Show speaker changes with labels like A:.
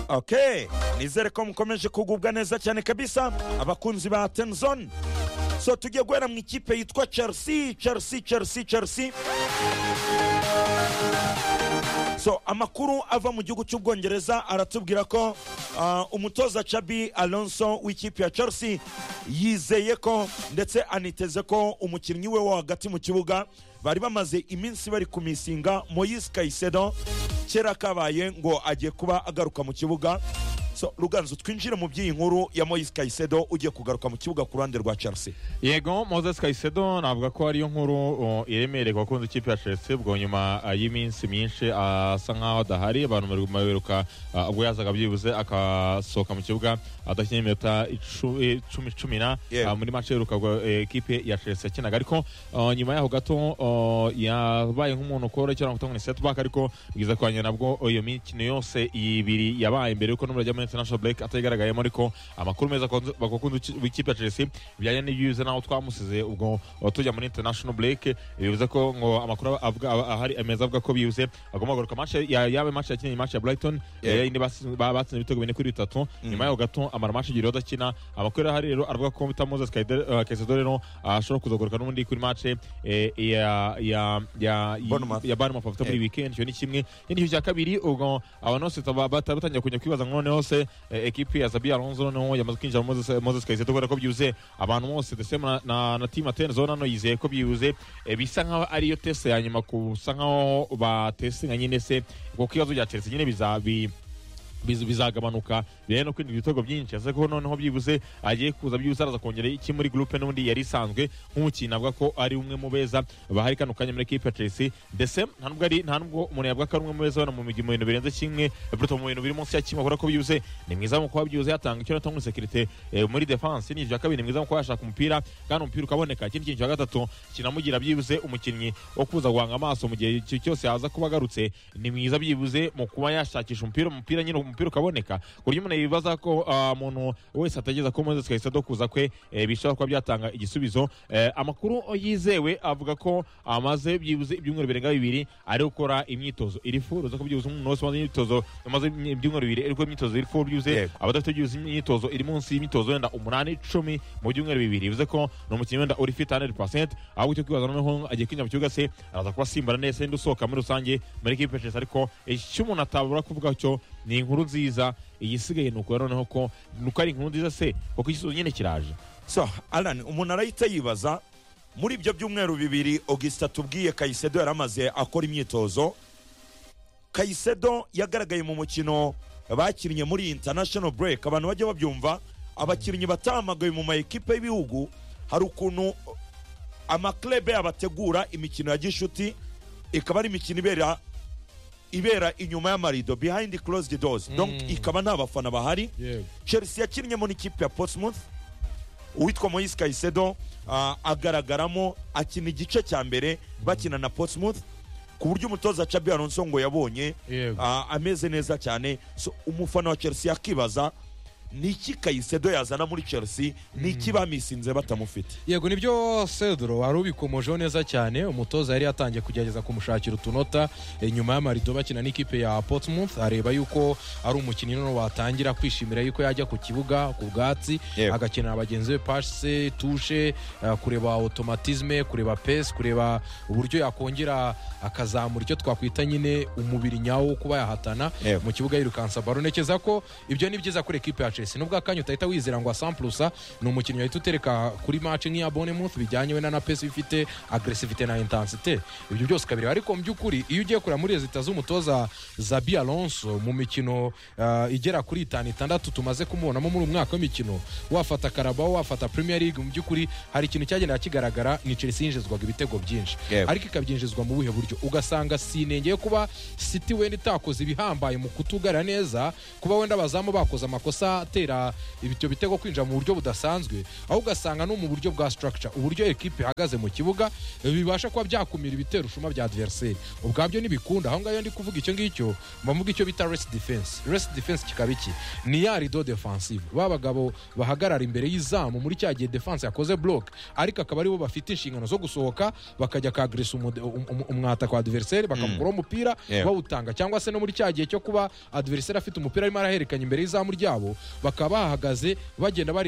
A: ok nizere ko mukomeje kugubwa neza cyane kabisa abakunzi ba tenzon so tugiye guhera mu ikipe yitwa chelsea chelsea chelsea chelsea so amakuru ava mu gihugu cy'ubwongereza aratubwira ko uh, umutoza chabi alonso w'ikipe ya chelsea yizeye ko ndetse aniteze ko umukinnyi we wo hagati mu kibuga bari bamaze iminsi bari kumisinga moyise kayisedo kera kabaye ngo agiye kuba agaruka mu kibuga so ruganzu twinjire mu by'iyi nkuru ya moyise kayisedo ugiye kugaruka mu kibuga ku ruhande rwa chelsea
B: yego moses kayisedo navuga ko ariyo nkuru uh, iremereye ku bakunzi ikipe ya chelsea ubwo nyuma uh, y'iminsi myinshi asa uh, nk'aho adahari abantu bari kumaberuka ubwo yazaga byibuze akasohoka mu kibuga adakinye iminota icumi cumi na
A: Yeah.
B: muri mace iheruka ubwo, eh, ikipe ya chelsea yakinaga ariko nyuma yaho gato yabaye nk'umuntu ukorohera kutanga ni setback ariko bwiza kwanjye nabwo oh, iyo mikino yose ibiri yabaye mbere yuko n'umurajya muri international break atayigaragayemo ariko amakuru meza bakunda ikipe ya chelsea bijyanye n'ibyuze n'aho twamusize ubwo oh, tujya muri international break eh, bivuze ko ngo amakuru avuga- ah- ahari meza avuga ko bibuze agomba kugaruka match ya- yaba match yakinye match ya brighton
A: Yeah.
B: eh, yindi basi- ba- batsinze ibitego bine kuri bitatu nyuma yaho gato amara match igiriho adakina amakuru ahari rero aravuga ko bita moses kayisedo rero ashobora kuzagoruka n'ubundi kuri match eh, ya ya ya
A: Bournemouth.
B: ya Bournemouth bafite muri
A: Eh.
B: weekend icyo ni kimwe ikindi cya kabiri ubwo abantu bose bata- bata- batangiye kujya kwibaza ngo none hose eh, ekipi ya Zabi Alonso noneho yamaze kwinjira muri Moses- Moses Kayisedo kubera ko byuze abantu bose the same na- na na team Aten zone hano yizeye ko byuze eh, bisa nkaho ariyo teste ya nyuma gusa nkaho batesinga nyine se kuko ikibazo bya Chelsea nyine bizabi biz- bizagabanuka biriya no kwinjira ibitego byinshi ese ko noneho byibuze agiye kuza byibuze araza kongera iki muri groupe n'ubundi yari isanzwe nk'umukinnyi avuga ko ari umwe mu beza bahari kano kanya muri ekipe ya Chelsea ndetse nta nubwo ari nta nubwo umuntu yavuga ko ari umwe mu beza hano mu migi- mu bintu birenze kimwe buruto mu bintu biri munsi ya kimwe kubera ko byibuze ni mwiza mu kuba byibuze yatanga icyo natanga sekirite muri defense ni ibya kabiri ni mwiza mu kuba yashaka umupira kandi umupira ukaboneka ikindi kintu cya gatatu kinamugira byibuze umukinnyi wo kuza guhanga amaso mu gihe icyo cyose yaza kuba agarutse ni mwiza byibuze mu kuba yashakisha umupira umupira nyine umupira ukaboneka ku buryo umuntu yibaza ko ah, umuntu wese ategereza ko Moses Caicedo kuza kwe eh, bishobora kuba byatanga igisubizo Eh, amakuru yizewe avuga ko amaze byibuze ibyumweru birenga bibiri ari gukora imyitozo iri fu uruza ko byibuze umuntu wese umaze imyitozo umaze ibyumweru bibiri ari gukora imyitozo iri fu byibuze
A: Yego.
B: abadafite byibuze imyitozo iri munsi y'imyitozo wenda umunani icumi mu byumweru bibiri bivuze ko ni umukinnyi wenda uri fit 100% ahubwo icyo kwibaza noneho agiye kwinjira mu kibuga se araza kuba asimbura neza ndi usohoka muri rusange muri ekipe ya Chelsea. ariko icyo umuntu atabura kuvuga cyo ni inkuru nziza igisigaye ni ukubera noneho ko ni uko ari inkuru nziza se kuko igisubizo nyine kiraje
A: so alan umuntu arahita yibaza muri ibyo byumweru bibiri augustin tubwiye kayisedo yari amaze akora imyitozo kayisedo yagaragaye mu mukino bakinnye muri iyi international break abantu bajya babyumva abakinnyi batahamagawe mu ma ekipe y'ibihugu hari ukuntu amaklebe abategura imikino ya gishuti ikaba ari imikino ibera ibera inyuma y'amarido behind closed doors donc ikaba nta bafana bahari chelsea yakinnye muri ikipe ya portsmouth uwitwa moyise kayisedo ah, agaragaramo akina igice cya mbere bakina na portsmouth ku buryo umutoza chabi alonso ngo yabonye
C: Yego.
A: ah, ameze neza cyane so umufana wa chelsea akibaza ni iki kayisedo yazana muri chelsea ni iki bamisinze batamufite
C: yego nibyo sedro wari ubikomojeho neza cyane umutoza yari yatangiye kugerageza kumushakira utunota eh, nyuma y'amarido bakina n'ikipe ya portsmouth areba yuko ari umukinnyi noneho watangira kwishimira yuko yajya ku kibuga ku bwatsi
A: Yego.
C: agakenera bagenzi be pase tushe eh, kureba automatisme kureba pesi kureba uburyo yakongera akazamura icyo twakwita nyine umubiri nyawo wo kuba yahatana
A: Yego.
C: mu kibuga yirukansa baro nekeza ko ibyo ni byiza kuri ekipe ya chelsea nubwo akanya utahita wizera ngo asamplusa ni umukinnyi wahita utereka kuri match nk'iya bonemouth bijyanye wenda na pesi ifite agresivite na intensite ibyo byose kabiri ariko mu by'ukuri iyo ugiye kureba muri rezita z'umutoza zabi alonso mu mikino ah, igera kuri itanu itandatu tumaze kumubonamo muri uyu mwaka w'imikino wafata karabao wafata premier league mu by'ukuri hari ikintu cyagendaga kigaragara ni chelsea yinjizwaga ibitego byinshi
A: Yego.
C: ariko ikabyinjizwa mu buhe buryo ugasanga si inenge yo kuba siti wenda itakoze ibihambaye mu kutugarira neza kuba wenda abazamu bakoze amakosa atera ibyo bitego kwinjira mu buryo budasanzwe aho ugasanga no mu buryo bwa structure uburyo ekipe ihagaze mu kibuga eh, bibasha kuba byakumira ibitero ushuma bya adversaire ubwabyo ntibikunda aho ngaho ndi kuvuga icyo ngicyo bavuga icyo bita rest defense rest defense kikaba iki ni ya rido defensive ba bagabo bahagarara imbere y'izamu muri cya gihe defense yakoze block ariko akaba aribo bafite inshingano zo gusohoka bakajya kagresa umwata kwa adversaire bakamukuraho umupira
A: Yeah.
C: bawutanga cyangwa se no muri cya gihe cyo kuba adversaire afite umupira arimo arahererekanya imbere y'izamu ryabo bakaba bahagaze bagenda bari